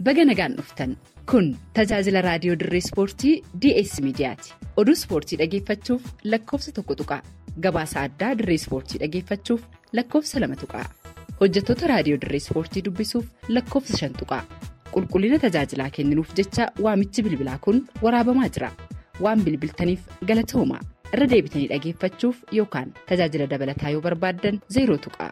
baga nagaan dhuftan kun tajaajila raadiyoo dirree ispoortii ds miidiyaati oduu ispoortii dhageeffachuuf lakkoofsa tokko tuqaa gabaasa addaa dirree ispoortii dhageeffachuuf lakkoofsa lama tuqaa hojjettoota raadiyoo dirree ispoortii dubbisuuf lakkoofsa shan tuqaa qulqullina tajaajilaa kenninuuf jecha waamichi bilbilaa kun waraabamaa jira waan bilbiltaniif galatoomaa irra deebitanii dhageeffachuuf yookaan tajaajila dabalataa yoo barbaaddan zeeroo tuqaa.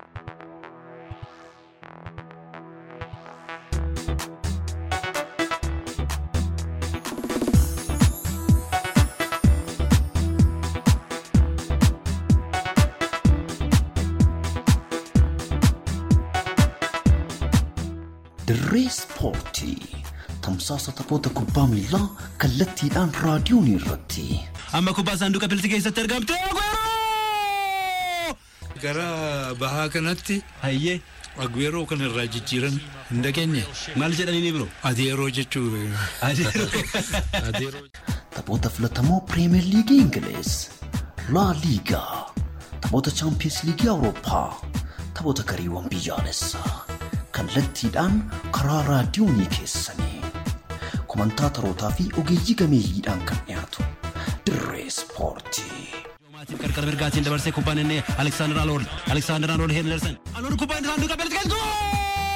Dirree Ispoortii tamsaasa taphoota kubbaa miilaa kallattiidhaan raadiyoon irratti. Amma kubbaa saanduqa pilsii keessatti argamte. Gara bahaa kanatti Hayyee agweeroo kan irraa jijjiiran hin dhageenye. maal jedhanii biro? Adeeroo jechuu. Adeeroo. Taphoota filatamoo Pirimeer Liigii Ingiliz, Laa Liigaa, taphoota Chaampiyeens Liigii Awurooppaa, taphoota gareewwan biyyaalessaa kallattiidhaan karaa raadiyoonii keessanii komantaatorotaa fi ogeeyyii gameeyyiidhaan kan dhiyaatu dirree ispoortii. Maatiif qarqara mirgaatiin dabarsee kubbaan inni Aleksaandar Alool. Aleksaandar Alool Heenderson. Alool kubbaan saanduqa pilsii keessatti.